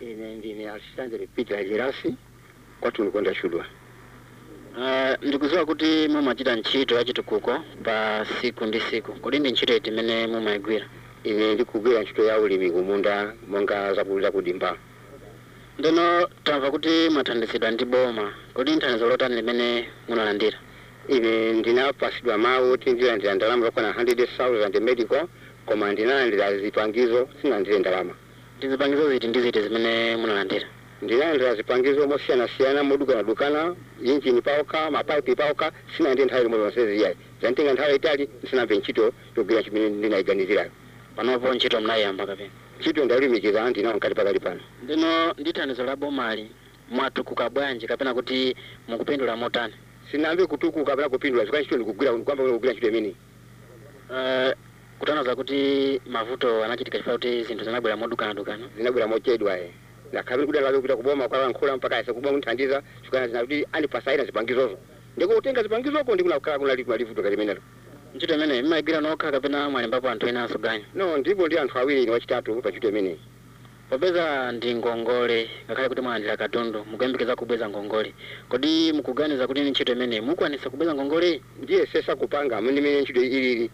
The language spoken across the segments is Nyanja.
ine ndine asitandere peter jerasi kwathu ndikonda chudwa Uh, ndikuziwa kuti mumachita ntchito ya chitukuko pa siku ndi siku kodi ndi ntchito iti imene mumayigwira ine ndikugwira ntchito ya ulimi kumunda monga zakulira kudimba ndeno tamva kuti mwathandizidwa ndi boma kodi thandizo lotani limene munalandira ine ndinapasidwa mawu kuti ndilandira ndalama zokwana 100,000 medical koma ndinalandira zipangizo sinalandire ndalama ndi zipangizo ziti ndi ziti zimene munalandira ndinalandira zipangizo mosiyanasiyana modukanadukana injini paoka mapaipi paoka sinalandire nthawi limwe lonse ziyayi zantenga nthawi itali ndisanamve ntchito yogwira chimene ndinayiganizirayo panopo ntchito mnayiyamba kapena ntchito ndalumikiza ndinawo nkati pakali pano ndeno ndi thandizo la bomali mwatukuka bwanji kapena kuti mukupindula motani sinamve kutukuka kapena kupindula zikwa ntchito ndikugwira kwamba kugwira ntchito imeneyi uh, kutanthauza kuti mavuto anachitika chifukwa kuti zinthu zinabwera modukanadukana zinabwera mochedwa e ndakhabe kudalabe kupita kuboma kwalankhula mpaka ase kuboma kunthandiza chikana zinakuti andipasaina zipangizozo ndikutenga zipangizoko ndikunakhala kunali kunalivuto kalimenelo ntchito imeneyi mmayigwira nokha kapena mwalembapo anthu ena asoganya no ndipo ndi anthu awiri ni wachitatu pa ntchito imeneyi popeza ndi ngongole ngakhale kuti mwalandira katundu mukuyembekeza kubweza ngongole kodi mukuganiza kuti ni ntchito imeneyi mukwanisa kubweza ngongole ndiye sesa kupanga ndimene ntchito ilili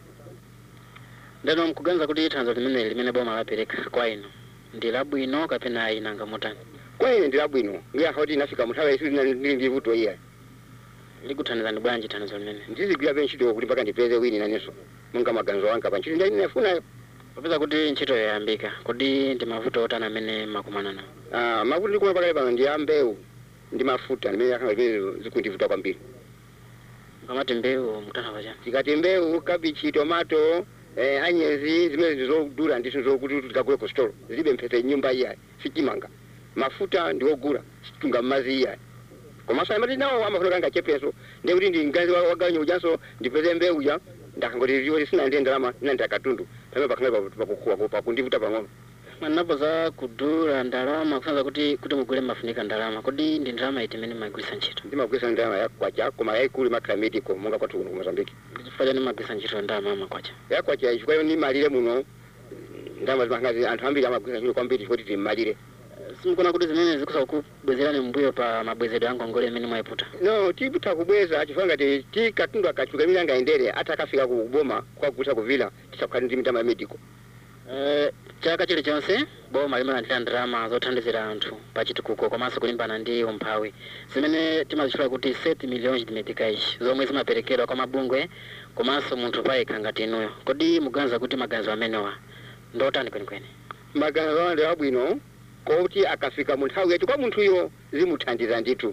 ndeno mukuganiza kuti thandizo limeneli limene boma lapereka kwa inu ndi labwino kapena ayinanga motani kwa ine ndi labwino ngiyakha kuti inafika muthawi isi ndili ndi vuto iya likuthandizani bwanji thandizo limene ndizigwirabe ntchito kuti mpaka ndipeze wini nanenso monga maganizo anga pa ntchito ndi ndinafunayo popeza kuti ntchito yoyambika kodi ndi mavuto otani amene makumana nawo Ah, mavuto ndikuma pakale pano ndi ya mbewu ndi mafuta ndimene yakhala zimene zikundivuta kwambiri pamati mbewu mukutanthauza chani tikati mbewu kabichi tomato eh, anyezi zimene ndizodula ndiso zokuti tikagule ku store zilibe mphese nyumba iya sichimanga mafuta ndiwogula situnga mmazi iya komanso amati nawo amafuna kanga chepeso ndekuti ndi mgazi wa- waganya ujanso ndipeze mbewu ya ndakangoti ziwo sinandire ndalama inandira katundu pamene pakhale pakukuwa pakundivuta pang'ono mwanapo za kudula ndalama kusanza kuti kuti mugule mafunika ndalama kodi ndi ndalama iti imene mmagwirisa ntchito ndimagwisa ndalama yakwacha koma yayikulu imakhala medical monga kwathu kuno ku mozambiki ndi chifukwa chani mmagwirisa ntchito ndalama amakwacha yakwacha chifukwa ni malire muno ndalama zimangazi anthu ambiri amagwisa ntchito kwambiri chifukwa titi malire simukuna kuti zimene zikusa kukubwezerani mbuyo pa mabwezedwe a ngongole imene mwayiputa no tiputha kubweza chifukwa ngati ti katundu akachuka imene angayendere ati akafika kuboma kwakutha kuvila tisakhala ndi mitama ya medical Eh, chaka chilichonse boma limalandira ndalama zothandizira anthu pa chitukuko komanso kulimbana ndi umphawi zimene timazitchula kuti set millions de meticais zomwe zimaperekedwa kwa mabungwe komanso munthu payekha ngati inuyo kodi muganiza kuti maganizo amenewa ndotani kwenikweni maganizo ande abwino kuti akafika mu nthawi yacho kwa munthuyo zimuthandiza ndithu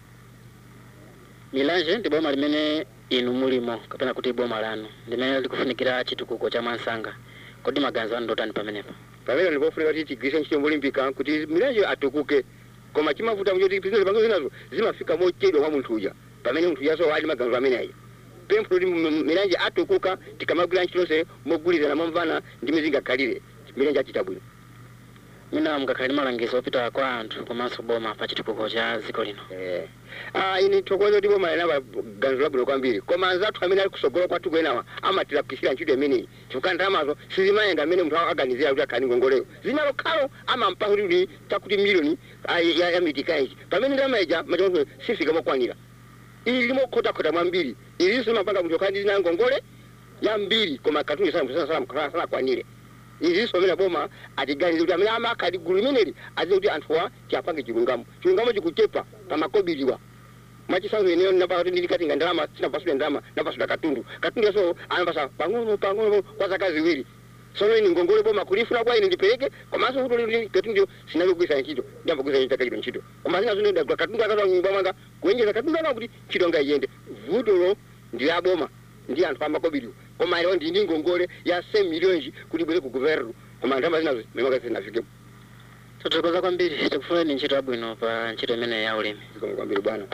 milanje ndi boma limene inu mulimo kapena kuti boma lanu limene likufunikira chitukuko cha mwansanga kodi maganizo anu ndotani pamenepa pamene ndipofunika kuti tigwirise ntchito molimbika kuti milanje atukuke koma chimavuta kuti zinthu pango zinazo zimafika mochedwa kwa munthu uja pamene munthu ujaso ali maganizo amene ayi pempho kuti m- m- milanje atukuka tikamagwira ntchitonse mogwirizana momvana ndi mizingakhalire milanje achita bwino mina mukakhala ndi malangizo opita kwa anthu komanso boma pa chitukuko cha dziko lino Eh. Ah, ini thokoza kuti boma linapa ganizo labwino kwambiri koma anzathu amene ali kusogola kwathu kwenawa amatilapisira ntchito imeneyi chifukwa ndalamazo sizimayenda amene munthu aganizira kuti akhani ngongoleyo zinalo khalo amampa kuti takuti miliyoni ah, ya, ya mitikaiji pamene ndalama ija machamuso sifika mokwanira ili limokhotakhota mwambiri ilinso limapanga munthu akhani zina ngongole yambiri koma katundu sanakwanire izinso amene boma atiganize kuti amene amakhali gulu limeneli azize kuti anthuwa tiapange chilungamo chilungamo chikuchepa pamakobiliwa mwachisanzo ineyo napaka kuti ndili katinga ndalama sinapasule ndalama napasula katundu katundu yaso anapasa pang'ono pang'ono kwa zaka ziwiri sono ini ngongole boma kulifuna kwa ine ndipereke komanso kuti lili katundu sinalogwisa ntchito ndiyambogwisa ntchito takachito ntchito koma zina zino ndagula katundu akatoa nyumba mwanga kuenjeza katundu aka kuti ntchito nga iyende vutolo ndi la boma ndi anthu amakobiliwa koma lero ndi ndi ngongole ya 100 miliyoni kuti ibwere ku guvernu koma ndalama zinazo memaka zinafikepo tothokoza kwambiri tikufuneni ntchito yabwino pa ntchito imene ya ulimi zikomo kwambiri bwana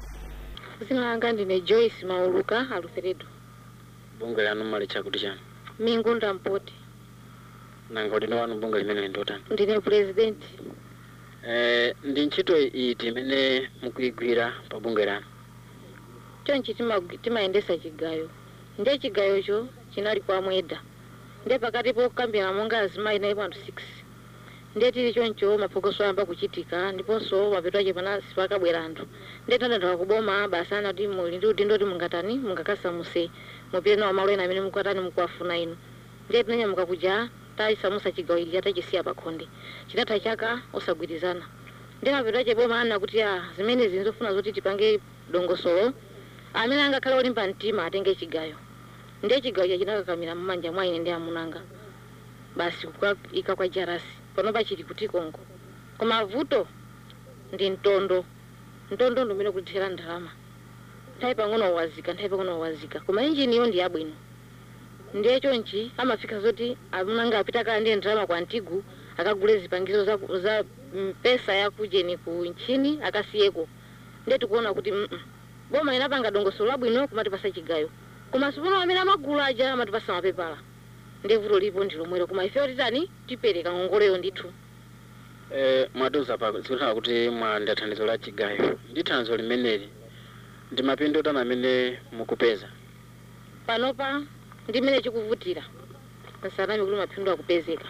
dzina langa ndine joyce mauluka aluseredo bungwe lanu mali chakuti chanu mingu ndampoti nanga udindo wanu bunge limene ndotani ndine president eh, ndi ntchito iti imene mukuyigwira pa bunge lanu chonchi timagwi- timayendesa chigayo ndiye chigayocho chinali kwa mweda ndiye pakati pokambirana monga azimayi nayi panthu 6 ndiye tili choncho maphokoso ayamba kuchitika ndiponso mapeto ache panasi pakabwera anthu ndiye tinadandala kuboma basi anati muli ndi udindo kuti mungatani mungakasamuse mupite nawo malo ena amene mukatani mukuwafuna inu ndiye tinanyamuka kuja tayisamusa chigawo ili atachisiya pakhonde chinatha chaka osagwirizana ndiye mapeto ache boma ana kuti a zimene zinzofuna zoti tipange dongosolo amene angakhale olimba mtima atenge chigayo ndiye chigayo cha chinakakamira mmanja mwa ine ndi amunanga basi kukaika kwa jarasi panopa chili kuti kongo koma vuto ndi mtondo mtondo ndi umene kutithera ndalama nthawi pang'ono wawazika nthawi pang'ono wawazika koma injiniyo ndi yabwino ndiye chonchi amafika zoti amunanga apita kala ndiye ndalama kwa ntigu akagule zipangizo za, za mpesa ya kujeni ku nchini akasiyeko ndiye tikuona kuti mm -mm. boma inapanga dongosolo labwino kumatipasa chigayo koma sipono amene amagulu aja amatipasa mapepala ndiye vuto lipo ndi lomwelo koma ife titani tipereka ngongoleyo ndithu eh, mwatiuza pa zikutala kuti mwanda thandizo la chigayo ndi thandizo limeneli ndi mapindu otani amene mukupeza panopa ndi mmene chikuvutira nsanami kuti mapindu akupezeka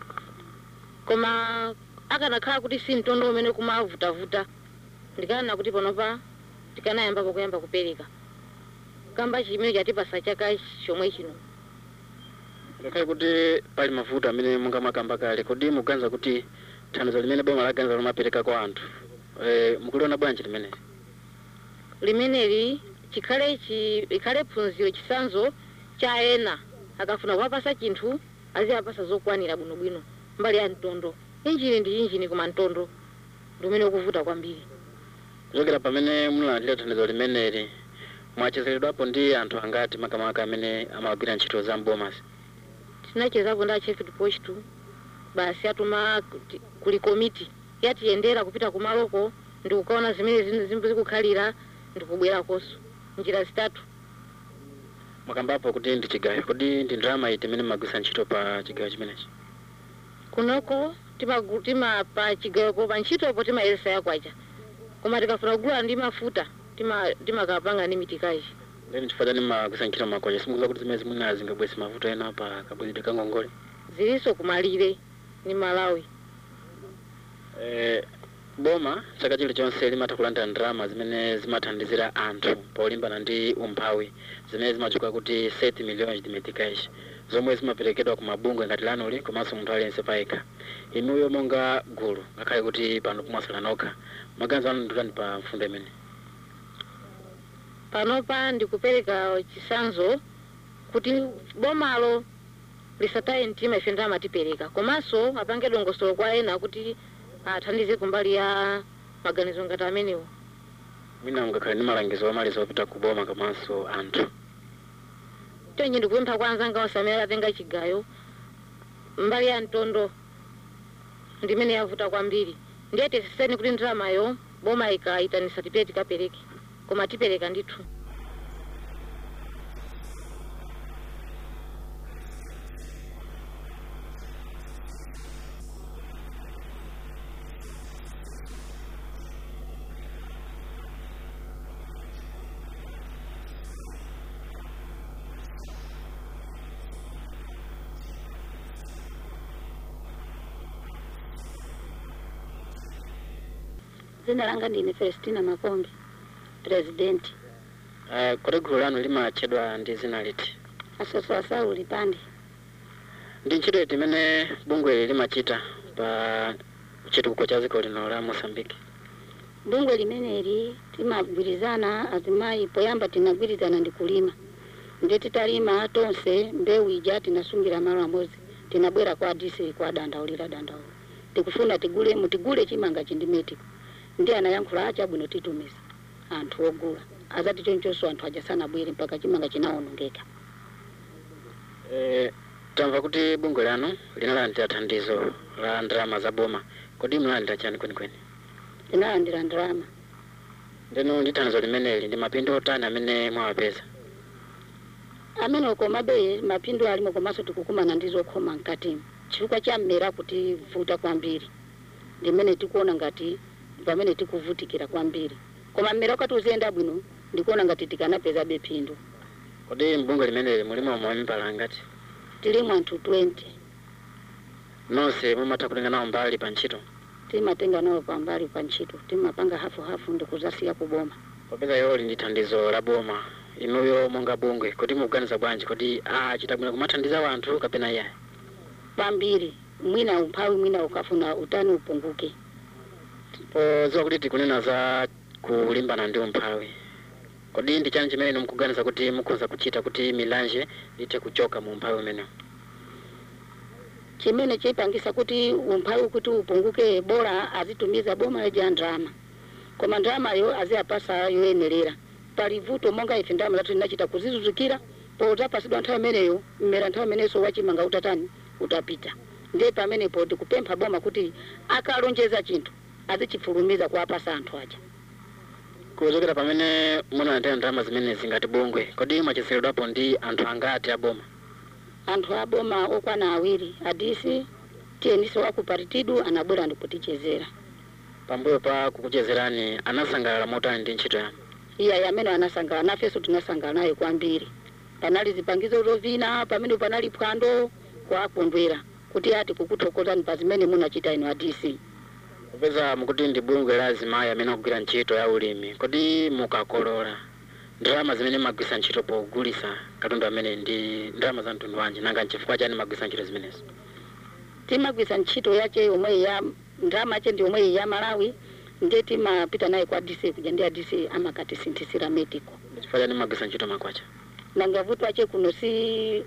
koma akanakhala kuti si mtondo umene kumavutavuta ndikanena kuti panopa tikanayambapo kuyamba kupereka kamba chimene chatipasa chaka chomwe chino ngakhale kuti pali mavuto amene mungamakamba kale kodi muganiza kuti thandizo limene boma laganiza lomapereka kwa anthu eh, mukuliona bwanji limeneli limeneli chikhale chi ikhale phunziro chisanzo cha ena akafuna kuwapasa chinthu aziwapasa zokwanira bwinobwino mbali ya mtondo injini ndi injini koma mtondo ndi umene ukuvuta kwambiri kuchokera pamene munalandira thandizo limeneli mwachezeredwapo ndi anthu angati makamaka amene amagwira ntchito za mbomasi tinachezapo ndi achefit post basi atuma kuti- kuli komiti yatiyendera kupita kumaloko ndikukaona zimene zin- zim- zikukhalira ndikubwerakonso njira zitatu mwakambapo kuti ndi chigayo kodi ndi ndalama iti imene mmagwisa ntchito pa chigayo chimenechi kunoko timagu- timapa chigayopo pa ntchitopo timayeresa yakwacha koma tikafuna kugula ndi mafuta tima- timakapanga ndi mitikaji then chifukwa chani mmagwisa ntchito makocha simukuza kuti zimene zimuna zingabwese mavuto ena pa kabwezedwe kangongole zilinso kumalire ni malawi eh, boma chaka chilichonse limatha kulandira ndalama zimene zimathandizira anthu polimbana ndi umphawi zimene zimachuka kuti 7 milhões de meticais zomwe zimaperekedwa ku mabungwe ngati lanoli komanso munthu aliyense payekha inuyo monga gulu ngakhale kuti pano kumwasala nokha maganizo anu nditani pa mfundo imene panopa ndikupereka chisanzo kuti bomalo lisataye mtima ife ndalama tipereka komanso apange dongosolo kwa ena kuti athandize kumbali ya maganizo ngati amenewo mwina mungakhale ndi malangizo omaliza opita ku boma komanso anthu chonje ndikupempha kwa anzanga onse amene atenga chigayo mbali ya mtondo ndimene yavuta kwambiri ndiye tisiseni kuti ndalamayo boma ikaitanisa tipite tikapereke koma tipereka ndithu dzina langa ndine Celestina Makombe president uh, kodi gulu lanu limatchedwa ndi zina liti asoswasawu lipande ndi ntchito iti imene bungwe limachita pa chitukuko cha dziko lino la mosambiki bungwe limeneli timagwirizana azimayi poyamba tinagwirizana ndi kulima ndiye titalima tonse mbewu ija tinasungira malo amodzi tinabwera kwa disi kwa dandaulira dandaulo tikufuna tigule mutigule chimanga chindimeti ndi anayankhula achabwino titumiza anthu ogula azati chonchonso anthu ajasanabwere mpaka chimanga chinawonongeka eh, tamva kuti bungwe lanu linalandira thandizo la ndalama za boma kodi munalandira chani kwenikweni tinalandira ndalama ndeno ndi thandizo limeneli ndi mapindu otani amene mwawapeza amene komabe mapindu alimo komanso tikukumana ndi zokhoma mkatimu chifukwa cha mmera kutivuta kwambiri ndimene tikuona ngati pamene tikuvutikira kwambiri koma mmera ukati uziyenda bwino ndikuona ngati tikanapezabe phindu kodi mbungwe limeneli mulimo mwamipala ngati tilimo anthu 20 nonse mumatha kutenga nawo mbali pa ntchito timatenga nawo pambali pa ntchito timapanga hafuhafu ndikuzasiya kuboma popeza yoli ndi thandizo la boma inuyo monga bungwe kodi mukuganiza bwanji kodi achita bwino kumathandiza wanthu kapena iyayi pambiri mwina umphawi mwina ukafuna utani upunguke podziwa kuti tikunena za kulimbana ndi umphawi kodi ndi chani chimene inu mukuganiza kuti mukhoza kuchita kuti milanje ithe kuchoka mu umphawi umenewu chimene chipangisa kuti umphawi kuti upunguke bora azitumiza boma leja ndrama koma ndramayo aziyapasa yoyenerera pali vuto monga ife ndrama zathu tinachita kuzizuzukira potapasidwa nthawi imeneyo mmera nthawi imenenso wachimanga utatani utapita ndiye pamenepo tikupempha boma kuti akalonjeza chinthu azichifulumiza kuwapasa anthu aja kuchokera pamene munalandira ndalama zimenezi ngati bungwe kodi mwachezeredwapo ndi anthu angati aboma anthu aboma okwana awiri adisi tiyeniso wakuparitidu anabwera ndikutichezera pambuyo pa kukuchezerani anasangalala motani ndi ntchito yanu iyayi amene anasangalala nafenso tinasangala naye kwambiri panali zipangizo zovina pamene panali phwando kwakondwera kuti ati kukuthokozani pa zimene munachita inu adisi popeza mukuti ndi bungwe la azimayi amene akugwira ntchito ya ulimi kodi mukakolola ndalama zimene magwisa ntchito pogulisa katundu amene ndi ndalama za mtundu wanji nanga nchifukwa chani magwisa ntchito zimenezi timagwisa ntchito yache yomwe ya ndrama yache ndi yomwe ya malawi ndiye timapita naye kwa dc kuja ndi adc amakatisinthizira medical chifukwa chani magwisa ntchito makwacha nanga vuto ache kuno si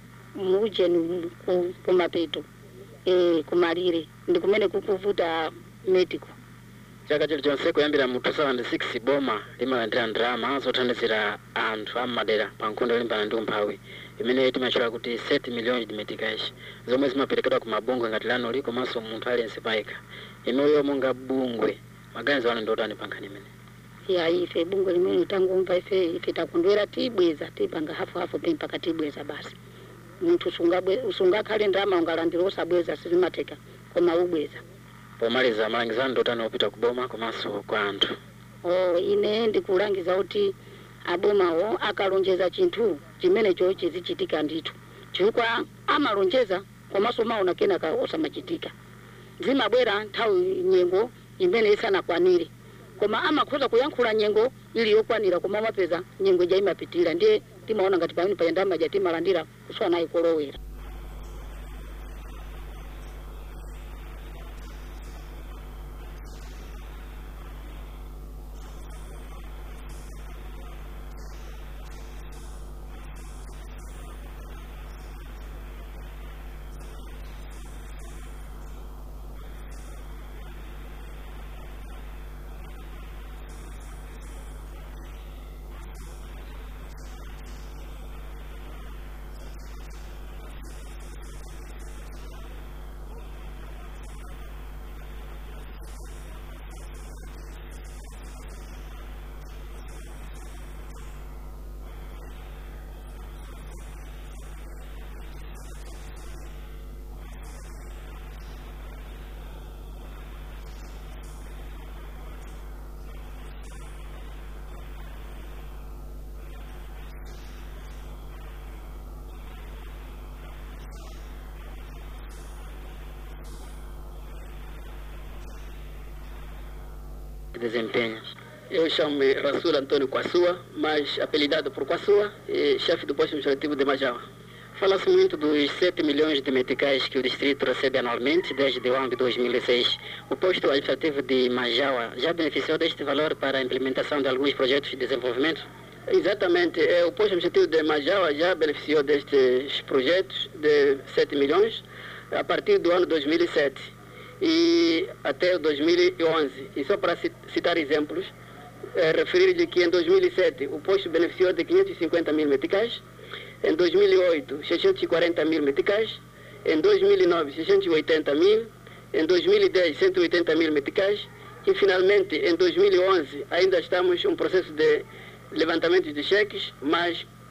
mujeni ku- kumapeto e, kumalire ndi kumene kukuvuta medical chaka chilichonse kuyambira mu 2006 boma limalandira ndalama zothandizira anthu ammadera pa nkhondo yolimbana ndi umphawi imene timatchula kuti 7 million de meticais zomwe zimaperekedwa ku mabungwe ngati lanoli komanso munthu aliyense payekha inuyo monga bungwe maganizo anu ndiotani pa nkhani imene ya ife bungwe limene tangumva ife ife takondwera tibweza tipanga hafuhafu pe mpaka tibweza basi munthu sungabwe- usungakhale ndrama ungalandira osabweza sizimatheka koma ubweza pomaliza malangizo anu ndiotani opita ku boma komanso kwa anthu o ine ndikulangiza kuti abomawo akalonjeza chinthu chimenecho chizichitika ndithu chifukwa amalonjeza komanso maona kenaka osamachitika zimabwera nthawi nyengo imene isanakwanire koma amakhoza kuyankhula nyengo ili yokwanira koma mapeza nyengo ija imapitirira ndiye timaona ngati pamene payandama ja timalandira kusowa naye kolowera de desempenho Eu chamo-me Rasul Antônio Quassua, mais apelidado por Quassua, e chefe do posto administrativo de Majau. Fala-se muito dos 7 milhões de meticais que o distrito recebe anualmente desde o ano de 2006. O posto administrativo de Majaua já beneficiou deste valor para a implementação de alguns projetos de desenvolvimento? Exatamente, é, o posto administrativo de Majau já beneficiou destes projetos de 7 milhões a partir do ano 2007 e até o 2011. E só para ci- citar exemplos, é, referir-lhe que em 2007 o posto beneficiou de 550 mil meticais, em 2008 640 mil meticais, em 2009 680 mil, em 2010 180 mil meticais e finalmente em 2011 ainda estamos em um processo de levantamento de cheques, mas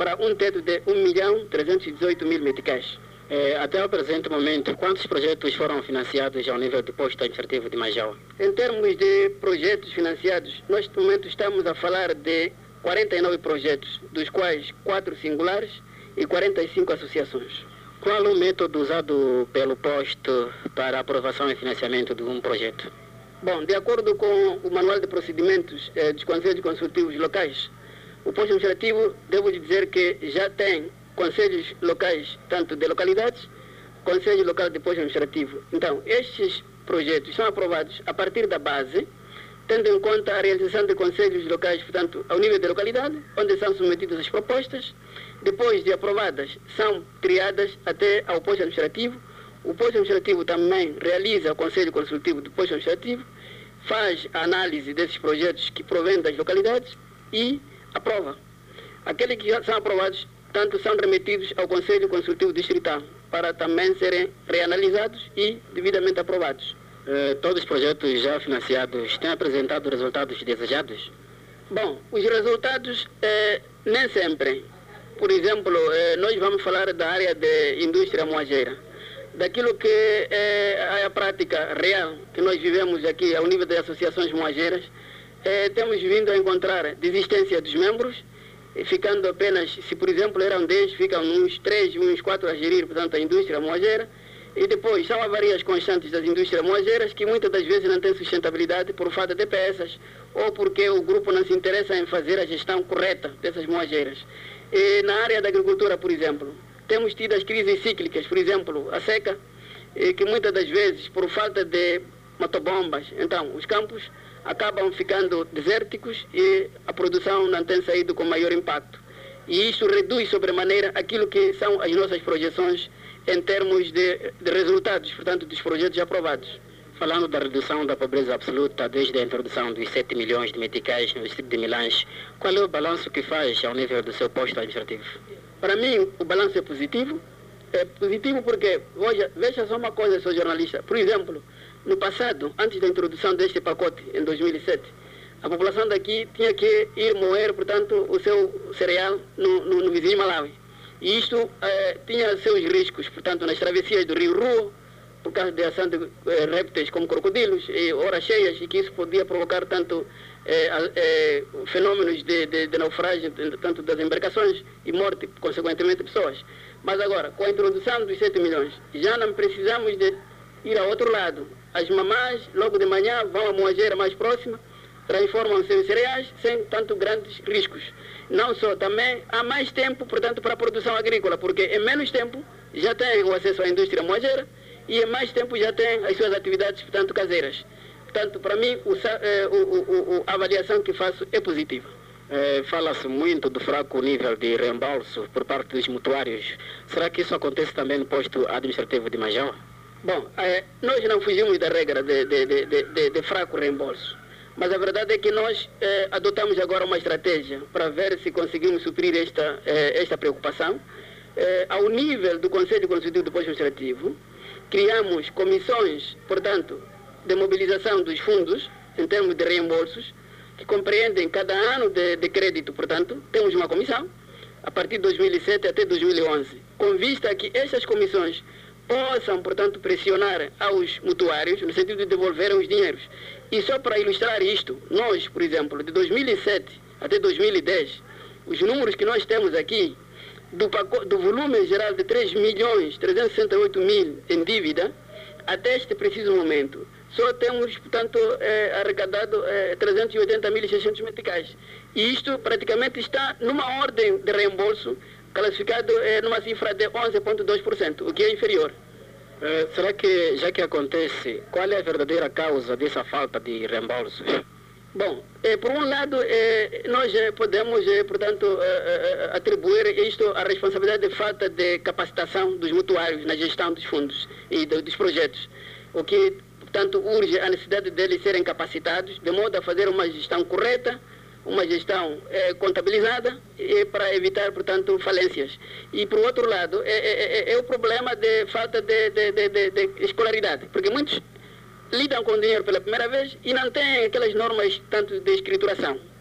para um teto de 1 milhão 318 mil meticais. É, até o presente momento, quantos projetos foram financiados ao nível do posto administrativo de Majau? Em termos de projetos financiados, nós no momento estamos a falar de 49 projetos, dos quais 4 singulares e 45 associações. Qual o método usado pelo posto para aprovação e financiamento de um projeto? Bom, de acordo com o Manual de Procedimentos eh, dos Conselhos Consultivos Locais, o posto administrativo, devo dizer que já tem conselhos locais, tanto de localidades, conselho local de posto administrativo. Então, estes projetos são aprovados a partir da base, tendo em conta a realização de conselhos locais, portanto, ao nível da localidade, onde são submetidas as propostas. Depois de aprovadas, são criadas até ao posto administrativo. O posto administrativo também realiza o conselho consultivo do posto administrativo, faz a análise desses projetos que provêm das localidades e aprova. Aqueles que já são aprovados, tanto são remetidos ao Conselho Consultivo Distrital para também serem reanalisados e devidamente aprovados. Eh, todos os projetos já financiados têm apresentado resultados desejados? Bom, os resultados eh, nem sempre. Por exemplo, eh, nós vamos falar da área de indústria moageira. Daquilo que é a prática real que nós vivemos aqui ao nível das associações moageiras, eh, temos vindo a encontrar desistência dos membros, e ficando apenas, se por exemplo eram 10, ficam uns 3, uns 4 a gerir, portanto, a indústria moageira. E depois, são avarias constantes das indústrias moageiras que muitas das vezes não têm sustentabilidade por falta de peças ou porque o grupo não se interessa em fazer a gestão correta dessas moageiras. E na área da agricultura, por exemplo, temos tido as crises cíclicas, por exemplo, a seca, e que muitas das vezes, por falta de motobombas, então, os campos acabam ficando desérticos e a produção não tem saído com maior impacto. E isso reduz sobremaneira aquilo que são as nossas projeções em termos de, de resultados, portanto, dos projetos aprovados. Falando da redução da pobreza absoluta desde a introdução dos 7 milhões de meticais no distrito de Milange, qual é o balanço que faz ao nível do seu posto administrativo? Para mim, o balanço é positivo. É positivo porque, veja, veja só uma coisa, sou jornalista. Por exemplo, no passado, antes da introdução deste pacote, em 2007, a população daqui tinha que ir moer, portanto, o seu cereal no, no, no vizinho Malawi. E isto eh, tinha seus riscos, portanto, nas travessias do rio Ruo, por causa da ação de eh, répteis como crocodilos, e horas cheias, e que isso podia provocar tanto eh, eh, fenômenos de, de, de naufrágio, tanto das embarcações e morte, consequentemente, de pessoas. Mas agora, com a introdução dos 7 milhões, já não precisamos de ir ao outro lado. As mamás, logo de manhã, vão à moageira mais próxima, transformam seus cereais sem tanto grandes riscos. Não só, também há mais tempo, portanto, para a produção agrícola, porque em menos tempo já tem o acesso à indústria moageira e em mais tempo já tem as suas atividades, portanto, caseiras. Portanto, para mim, o, eh, o, o, a avaliação que faço é positiva. É, Fala-se muito do fraco nível de reembolso por parte dos mutuários. Será que isso acontece também no posto administrativo de Majão? Bom, é, nós não fugimos da regra de, de, de, de, de fraco reembolso. Mas a verdade é que nós eh, adotamos agora uma estratégia para ver se conseguimos suprir esta, eh, esta preocupação. Eh, ao nível do Conselho Consultivo do Posto Administrativo, criamos comissões, portanto, de mobilização dos fundos, em termos de reembolsos, que compreendem cada ano de, de crédito, portanto, temos uma comissão, a partir de 2007 até 2011, com vista a que essas comissões possam, portanto, pressionar aos mutuários no sentido de devolverem os dinheiros. E só para ilustrar isto, nós, por exemplo, de 2007 até 2010, os números que nós temos aqui, do, do volume geral de 3 milhões 368 mil em dívida, até este preciso momento, só temos, portanto, eh, arrecadado eh, 380.600 meticais. E isto praticamente está numa ordem de reembolso classificado eh, numa cifra de 11,2%, o que é inferior. Eh, será que, já que acontece, qual é a verdadeira causa dessa falta de reembolsos? Bom, eh, por um lado, eh, nós eh, podemos, eh, portanto, eh, eh, atribuir isto à responsabilidade de falta de capacitação dos mutuários na gestão dos fundos e do, dos projetos, o que, portanto, urge a necessidade deles serem capacitados de modo a fazer uma gestão correta, uma gestão eh, contabilizada e para evitar, portanto, falências. E, por outro lado, é, é, é o problema de falta de, de, de, de, escolaridade, porque muitos lidam com dinheiro pela primeira vez e não têm aquelas normas tanto de escrituração.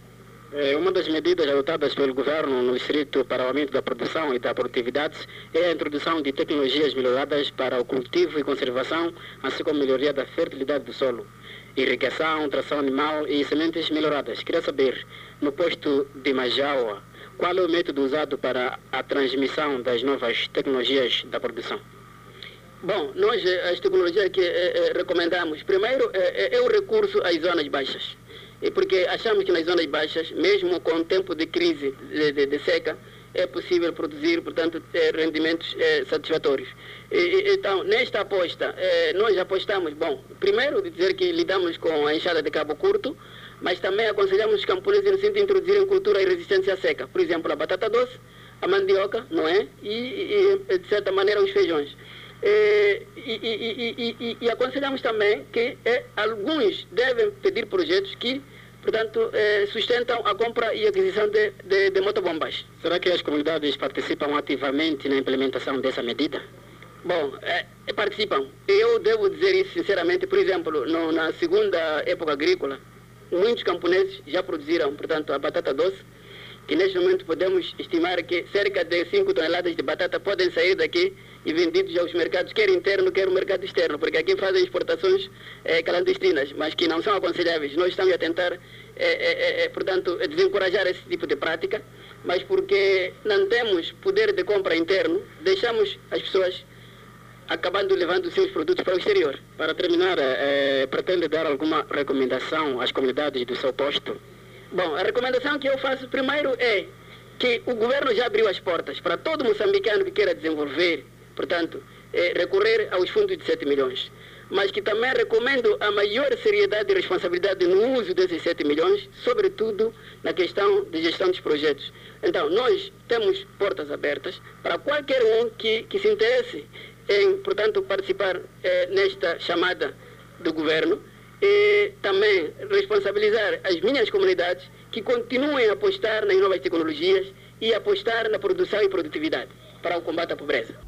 É, uma das medidas adotadas pelo governo no distrito para o aumento da produção e da produtividade é a introdução de tecnologias melhoradas para o cultivo e conservação, assim como melhoria da fertilidade do solo, irrigação, tração animal e sementes melhoradas. Queria saber, no posto de Majaua, qual é o método usado para a transmissão das novas tecnologias da produção? Bom, nós eh, as tecnologias que eh, eh, recomendamos, primeiro eh, eh, é o recurso às zonas baixas. E porque achamos que nas zonas baixas, mesmo com o tempo de crise de, de- de seca, é possível produzir, portanto, eh, rendimentos eh, satisfatórios. E- e- então, nesta aposta, eh, nós apostamos, bom, primeiro de dizer que lidamos com a enxada de cabo curto, mas também aconselhamos os camponeses no sentido de introduzirem cultura e resistência à seca. Por exemplo, a batata doce, a mandioca, não é? E, e, de certa maneira, os feijões. Eh, E, e, e, e, e, e aconselhamos também que eh, alguns devem pedir projetos que, portanto, eh, sustentam a compra e aquisição de, de, de motobombas. Será que as comunidades participam ativamente na implementação dessa medida? Bom, eh, participam. Eu devo dizer isso sinceramente, por exemplo, no, na segunda época agrícola, muitos camponeses já produziram, portanto, a batata doce, que neste momento podemos estimar que cerca de 5 toneladas de batata podem sair daqui e vendidos aos mercados, quer interno, quer o mercado externo, porque aqui fazem exportações eh, clandestinas, mas que não são aconselháveis. Nós estamos a tentar, eh, eh, eh, portanto, desencorajar esse tipo de prática, mas porque não temos poder de compra interno, deixamos as pessoas acabando levando os seus produtos para o exterior. Para terminar, eh, pretende dar alguma recomendação às comunidades do seu posto? Bom, a recomendação que eu faço primeiro é que o governo já abriu as portas para todo moçambicano que queira desenvolver, portanto, eh, recorrer aos fundos de 7 milhões. Mas que também recomendo a maior seriedade e responsabilidade no uso desses 7 milhões, sobretudo na questão de gestão dos projetos. Então, nós temos portas abertas para qualquer um que, que se interesse em, portanto, participar eh, nesta chamada do governo e também responsabilizar as minhas comunidades que continuem a apostar nas novas tecnologias e apostar na produção e produtividade para o combate à pobreza.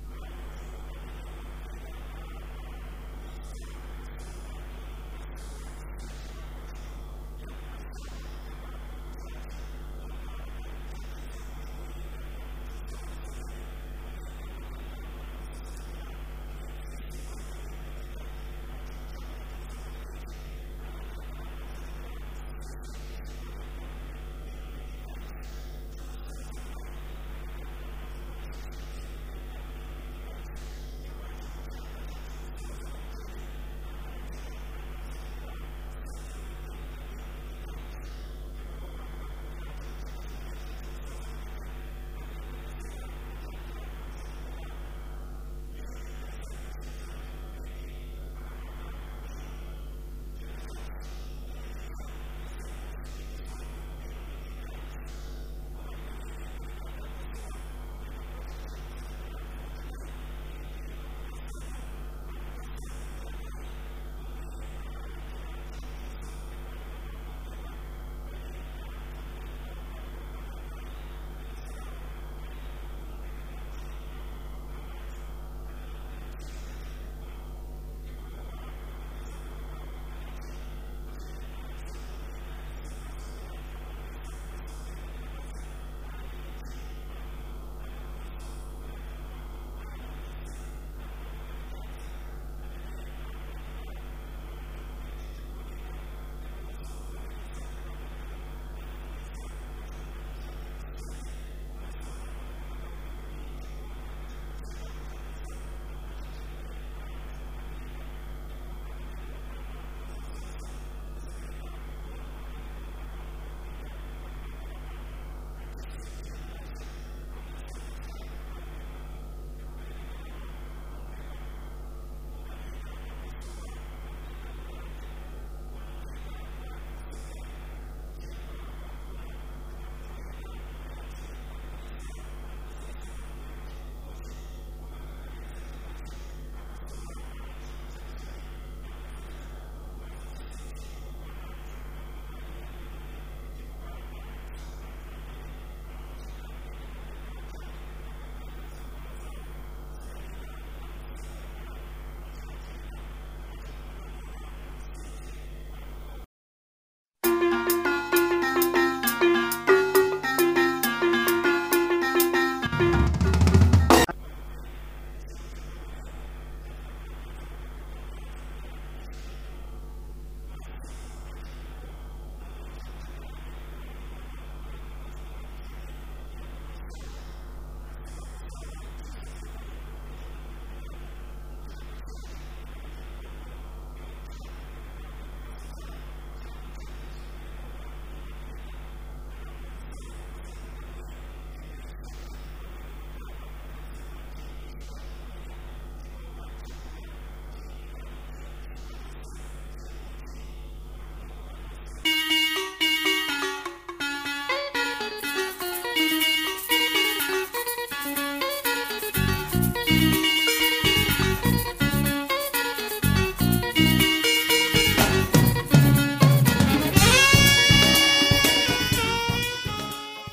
Música